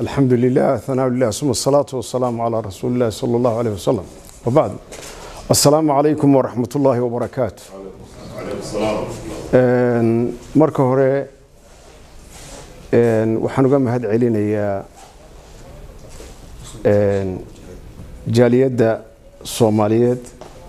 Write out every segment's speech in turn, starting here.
الحمد لله ثناء لله ثم الصلاة والسلام على رسول الله صلى الله عليه وسلم وبعد السلام عليكم ورحمة الله وبركاته Een, marka hore een, waxaan uga mahad celinayaa een, jaaliyadda soomaaliyeed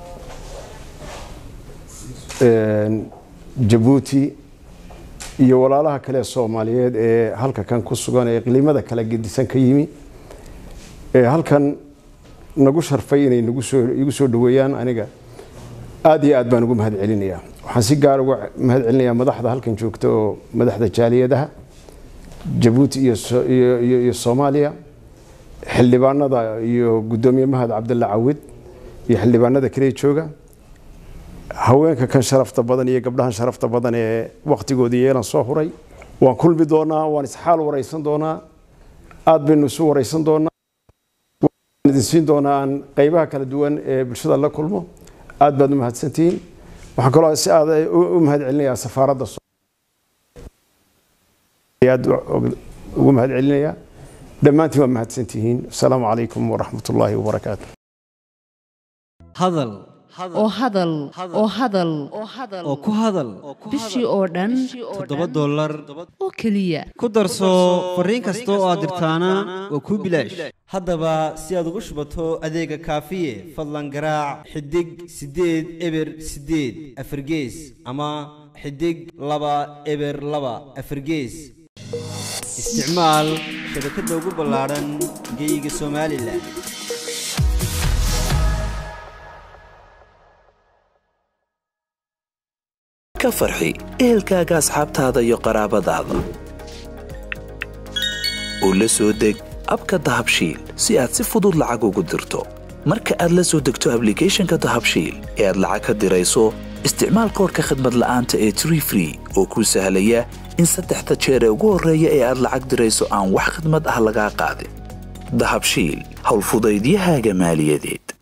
een, jabuuti iyo walaalaha kale ee soomaaliyeed ee halka kan ku sugan ee qilimada kala gedisan ka yimi ee halkan nagu sharfay inay nagu soo igu soo dhaweeyaan aniga aad iyo aad baan ugu mahad celinayaa waxaan si gaar uga mahad celinayaa madaxda halkan joogta oo madaxda jaaliyadaha jabuuti iyo so- iyo- iyo iyo soomaaliya xildhibaanada iyo guddoomiye mahad cabdalla cawid iyo xildhibaanada kale jooga haweenka kan sharafta badan iyo gabdhahan sharafta badan ee waktigoodii yeelan soo huray waan kulmi doonaa waan isxaal waraysan doonaa aad baynu isu waraysan doonaa waan idin siin doonaa aan qeybaha kala duwan ee bulshada la kulmo aad baad u mahadsantihiin waxaan kaloo si aad u u mahad celinayaa safaaradda So- aad u- ugu mahad celinayaa dhammaantiin waa mahadsantihiin asalaamu calaykum waraxmat ullaahi wabarakaatu hadal oo hadal oo hadal oo ku hadal bishii oo dhan toddoba dollar oo keliya ku darso fariin kasta oo aad dirtaana waa kuu bilaash haddaba si aad ugu shubato adeega kaafiye fadlan garaac xidig siddeed eber siddeed afargees ama xidig laba eber laba afargees isticmaal shabakadda ugu ballaadhan geeyiga somalilan ka farxi ehelkaaga asxaabtaada iyo qaraabadaada u la soo deg abka dahabshiil si aad si fudud lacag ugu dirto marka aad la soo degto ablicathonka dahabshiil ee aad lacag ka dirayso isticmaal koodhka khadmad la'aanta ee tree free oo kuu sahlaya in saddexda jeer ee ugu horreeya ee aad lacag dirayso aan wax khidmad ah lagaa qaadin dahabshiil howlfudaydiyahaaga maaliyadeed